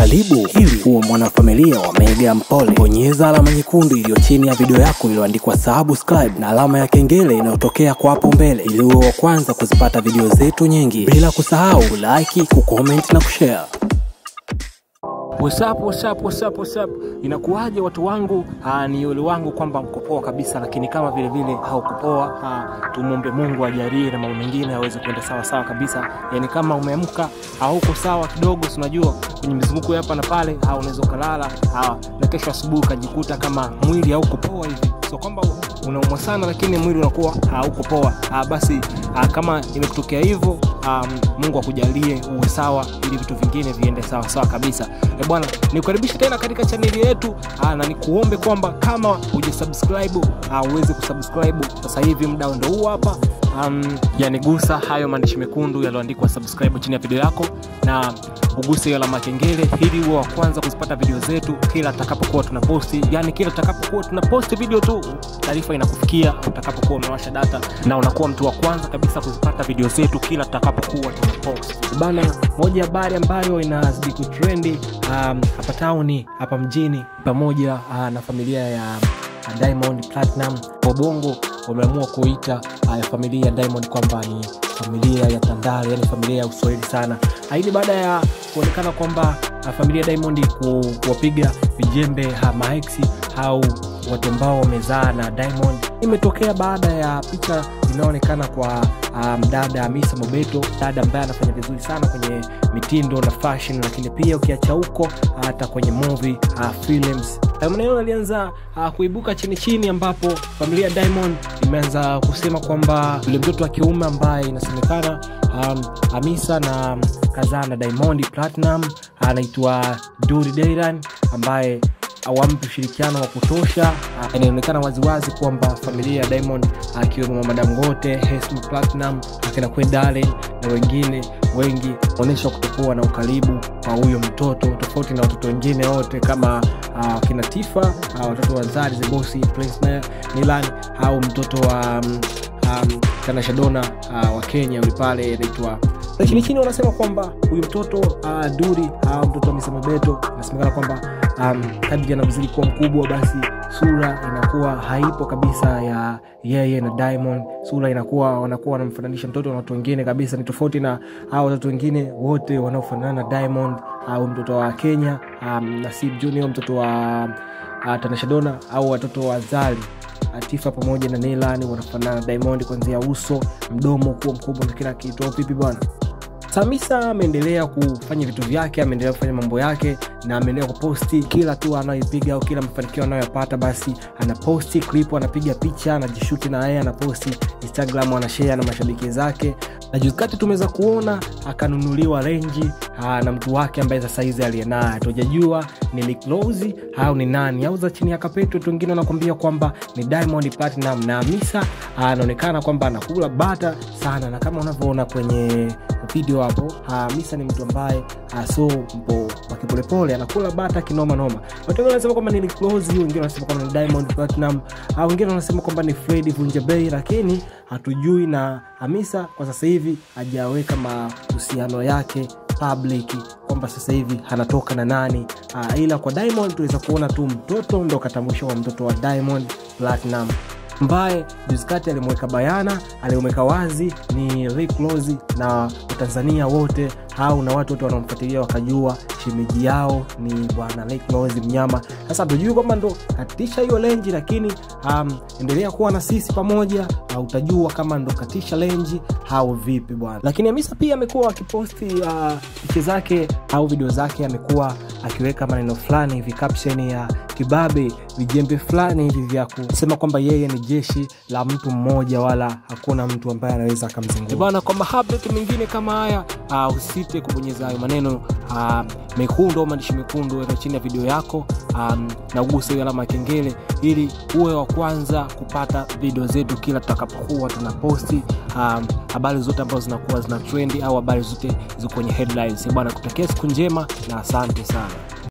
Karibu ili uwe mwanafamilia wa Mega Mpole. Bonyeza alama nyekundu iliyo chini ya video yako iliyoandikwa subscribe na alama ya kengele inayotokea kwa hapo mbele ili uwe wa kwanza kuzipata video zetu nyingi, bila kusahau kulike, kucomment na kushare. What's up, what's up, what's up, what's up? Inakuwaje watu wangu? Aa, ni yule wangu kwamba mko poa kabisa, lakini kama vile vile haukupoa, aa, tumwombe Mungu ajalie na mambo mengine aweze kwenda sawa sawa kabisa. Yani kama umeamka hauko sawa kidogo, si unajua kwenye mizunguko ya hapa na pale, au unaweza ukalala aa, na kesho asubuhi ukajikuta kama mwili hauko poa hivi, sio kwamba unaumwa sana, lakini mwili unakuwa hauko poa. Aa, basi aa, kama imekutokea hivyo, aa, Mungu akujalie uwe sawa, ili vitu vingine viende sawa sawa kabisa. E bwana, nikukaribisha tena katika chaneli yetu aa, na nikuombe kwamba kama hujasubscribe aa, uweze kusubscribe sasa hivi, muda ndo huu hapa. Um, yani gusa hayo maandishi mekundu yaliyoandikwa subscribe chini ya video yako na uguse hiyo alama ya kengele ili uwe wa kwanza kuzipata video zetu kila tutakapokuwa tunaposti. Yani kila tutakapokuwa tunaposti video tu, taarifa inakufikia utakapokuwa umewasha data, na unakuwa mtu wa kwanza kabisa kuzipata video zetu kila tutakapokuwa tunaposti. Bana, moja ya habari ambayo inazidi kutrendi um, hapa tauni hapa mjini pamoja uh, na familia ya uh, Diamond Platinum Wabongo wameamua kuita uh, familia ya Diamond kwamba ni familia ya Tandale, yani familia ya Uswahili sana. Hii ni baada ya kuonekana kwamba uh, familia ya Diamond ku, kuwapiga vijembe uh, maeksi au watu ambao wamezaa na Diamond. Imetokea baada ya picha inayoonekana kwa mdada um, Hamisa Mobeto, dada ambaye anafanya vizuri sana kwenye mitindo na fashion, lakini pia ukiacha huko hata kwenye movie uh, films maneno alianza uh, kuibuka chini chini, ambapo familia ya Diamond imeanza kusema kwamba yule mtoto wa kiume ambaye inasemekana um, Hamisa na kazaa na Diamond Platinum anaitwa Duri Dayran ambaye awampi ushirikiano wa kutosha. Uh, inaonekana waziwazi kwamba familia ya Diamond akiwemo uh, Mama Dangote, Hesma Platinum, akina Kwendale na wengine wengi onyesha kutokuwa na ukaribu kwa huyo mtoto, tofauti na watoto wengine wote kama uh, kina Tifa uh, watoto wa Zari the Boss, Prince Nilan au mtoto wa um, um, Tanasha Donna uh, wa Kenya yule pale anaitwa chini chini, wanasema kwamba huyu mtoto uh, Duri au uh, mtoto wa Hamisa Mobeto inasemekana kwamba um, kadri anavyozidi kuwa mkubwa basi sura inakuwa haipo kabisa ya yeye na Diamond. Sura inakuwa wanakuwa wanamfananisha mtoto na watu wengine kabisa, ni tofauti na hao watoto wengine wote wanaofanana na Diamond au mtoto wa Kenya um, Nasib Junior, mtoto wa uh, Tanasha Donna au watoto wa Zari Atifa pamoja na Neilani wanafanana na Diamond kuanzia uso, mdomo kuwa mkubwa na kila kitu. Vipi bwana? Samisa ameendelea kufanya vitu vyake, ameendelea kufanya mambo yake na ameendelea kuposti kila tu anayoipiga au kila mafanikio anayoyapata, basi anaposti clip, anapiga picha, anajishuti na yeye anaposti Instagram, anashare na mashabiki zake. Na juzi kati tumeweza kuona akanunuliwa renji na mtu wake ambaye sasa hizi aliyenaye hatujajua ni Rick Ross au ni nani au za chini ya kapeto. Watu wengine wanakwambia kwamba ni Diamond Platinum na Hamisa anaonekana kwamba anakula bata sana, na kama unavyoona kwenye video hapo, Hamisa ni mtu ambaye so mpo wakipolepole anakula bata kinoma noma. Watu wengine wanasema kwamba ni Rick Ross, wengine wanasema kwamba ni Diamond Platinum, au wengine wanasema kwamba ni Fred Vunjabei, lakini hatujui. Na Hamisa kwa sasa hivi hajaweka mahusiano yake public kwamba sasa hivi anatoka na nani. Uh, ila kwa Diamond tuweza kuona tu mtoto ndo katambulisho wa mtoto wa Diamond Platinum ambaye juzi kati alimweka bayana, alimweka wazi ni Rick Ross, na Watanzania wote au na watu wote wanaomfuatilia wakajua shemeji yao ni bwana Rick Ross mnyama. Sasa tujui kwamba ndo katisha hiyo lenji, lakini um, endelea kuwa na sisi pamoja, uh, utajua kama ndo katisha lenji au vipi bwana. Lakini Hamisa pia amekuwa akiposti uh, picha zake au video zake, amekuwa akiweka maneno fulani hivi caption ya kibabe, vijembe fulani hivi vya kusema kwamba yeye ni jeshi la mtu mmoja, wala hakuna mtu ambaye anaweza akamzungua bwana. Kwa mahabet mengine kama haya uh, usite kubonyeza hayo maneno uh, mekundu au maandishi mekundu weka chini ya video yako um, na uguse hiyo alama ya kengele ili uwe wa kwanza kupata video zetu kila tutakapokuwa tunaposti um, habari zote ambazo zinakuwa zina trendi au habari zote ziko kwenye headlines bwana. Kutakia siku njema na asante sana.